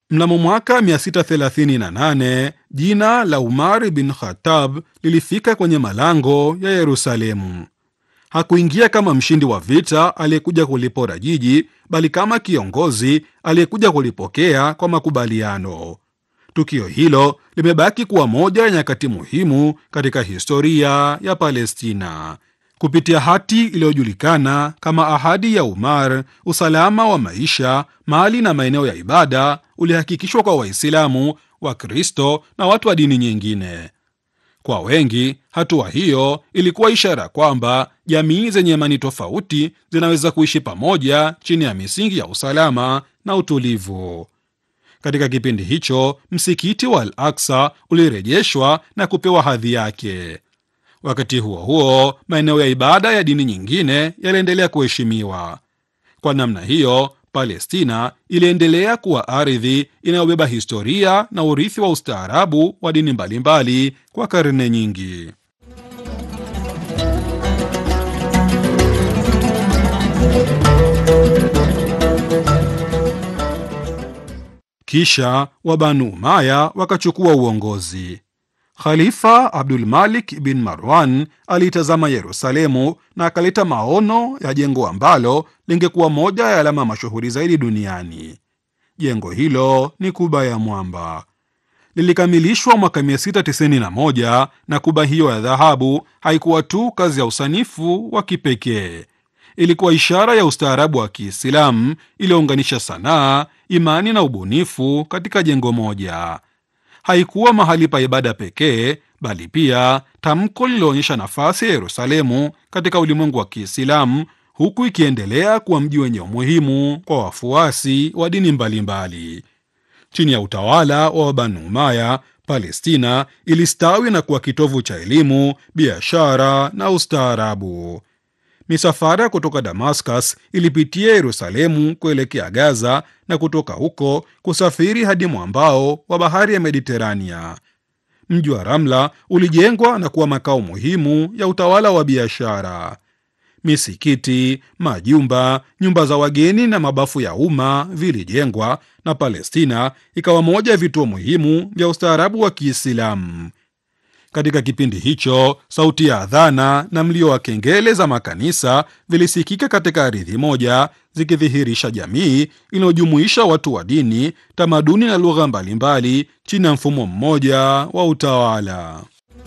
Mnamo mwaka 638 jina la Umar bin Khattab lilifika kwenye malango ya Yerusalemu. Hakuingia kama mshindi wa vita aliyekuja kulipora jiji, bali kama kiongozi aliyekuja kulipokea kwa makubaliano. Tukio hilo limebaki kuwa moja ya nyakati muhimu katika historia ya Palestina. Kupitia hati iliyojulikana kama Ahadi ya Umar, usalama wa maisha, mali na maeneo ya ibada ulihakikishwa kwa Waislamu, Wakristo na watu wa dini nyingine. Kwa wengi, hatua hiyo ilikuwa ishara kwamba jamii zenye imani tofauti zinaweza kuishi pamoja chini ya misingi ya usalama na utulivu. Katika kipindi hicho, msikiti wa Al Aksa ulirejeshwa na kupewa hadhi yake. Wakati huo huo, maeneo ya ibada ya dini nyingine yaliendelea kuheshimiwa. Kwa namna hiyo, Palestina iliendelea kuwa ardhi inayobeba historia na urithi wa ustaarabu wa dini mbalimbali kwa karne nyingi. Kisha Wabanu Umaya wakachukua uongozi. Khalifa Abdul Malik bin Marwan aliitazama Yerusalemu na akaleta maono ya jengo ambalo lingekuwa moja ya alama mashuhuri zaidi duniani. Jengo hilo ni Kuba ya Mwamba. Lilikamilishwa mwaka 691 na kuba hiyo ya dhahabu haikuwa tu kazi ya usanifu wa kipekee, ilikuwa ishara ya ustaarabu wa Kiislamu iliyounganisha sanaa, imani na ubunifu katika jengo moja. Haikuwa mahali pa ibada pekee, bali pia tamko lililoonyesha nafasi ya Yerusalemu katika ulimwengu wa Kiislamu, huku ikiendelea kuwa mji wenye umuhimu kwa wafuasi wa dini mbalimbali. Chini ya utawala wa Banu Umaya, Palestina ilistawi na kuwa kitovu cha elimu, biashara na ustaarabu. Misafara kutoka Damascus ilipitia Yerusalemu kuelekea Gaza na kutoka huko kusafiri hadi mwambao wa bahari ya Mediterania. Mji wa Ramla ulijengwa na kuwa makao muhimu ya utawala wa biashara. Misikiti, majumba, nyumba za wageni na mabafu ya umma vilijengwa na Palestina ikawa moja ya vituo muhimu vya ustaarabu wa Kiislamu. Katika kipindi hicho, sauti ya adhana na mlio wa kengele za makanisa vilisikika katika ardhi moja, zikidhihirisha jamii inayojumuisha watu wa dini, tamaduni na lugha mbalimbali chini ya mfumo mmoja wa utawala.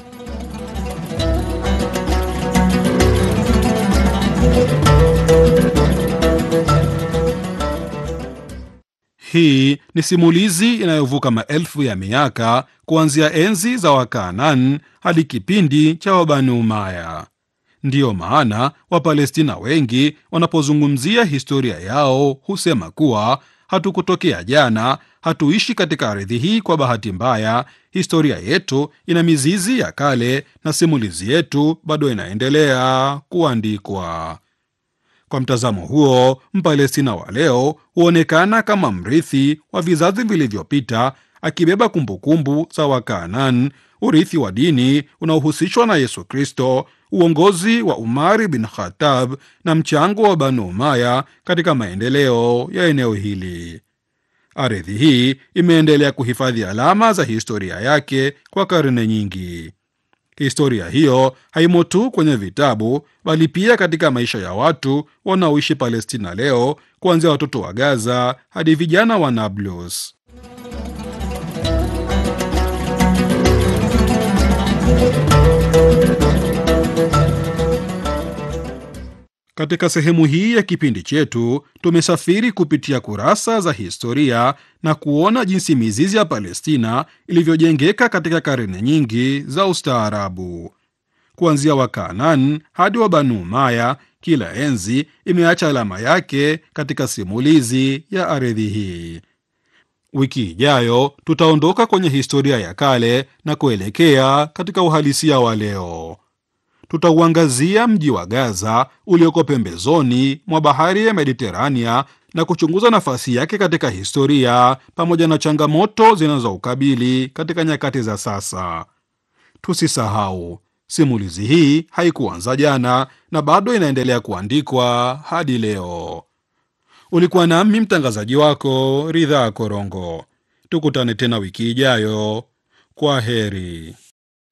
Hii ni simulizi inayovuka maelfu ya miaka kuanzia enzi za Wakaanan hadi kipindi cha Wabanu Umaya. Ndiyo maana Wapalestina wengi wanapozungumzia historia yao husema kuwa hatukutokea jana, hatuishi katika ardhi hii kwa bahati mbaya. Historia yetu ina mizizi ya kale na simulizi yetu bado inaendelea kuandikwa. Kwa mtazamo huo, Mpalestina wa leo huonekana kama mrithi wa vizazi vilivyopita, akibeba kumbukumbu za Wakaanan, urithi wa dini unaohusishwa na Yesu Kristo, uongozi wa Umari bin Khattab na mchango wa Banu Umaya katika maendeleo ya eneo hili. Ardhi hii imeendelea kuhifadhi alama za historia yake kwa karne nyingi. Historia hiyo haimo tu kwenye vitabu bali pia katika maisha ya watu wanaoishi Palestina leo, kuanzia watoto wa Gaza hadi vijana wa Nablus. Katika sehemu hii ya kipindi chetu tumesafiri kupitia kurasa za historia na kuona jinsi mizizi ya Palestina ilivyojengeka katika karne nyingi za ustaarabu. Kuanzia Wakaanan hadi wa Banu Umaya, kila enzi imeacha alama yake katika simulizi ya ardhi hii. Wiki ijayo tutaondoka kwenye historia ya kale na kuelekea katika uhalisia wa leo. Tutauangazia mji wa Gaza ulioko pembezoni mwa bahari ya Mediterania na kuchunguza nafasi yake katika historia pamoja na changamoto zinazoukabili katika nyakati za sasa. Tusisahau, simulizi hii haikuanza jana na bado inaendelea kuandikwa hadi leo. Ulikuwa nami mtangazaji wako Ridhaa Korongo. Tukutane tena wiki ijayo. Kwa heri.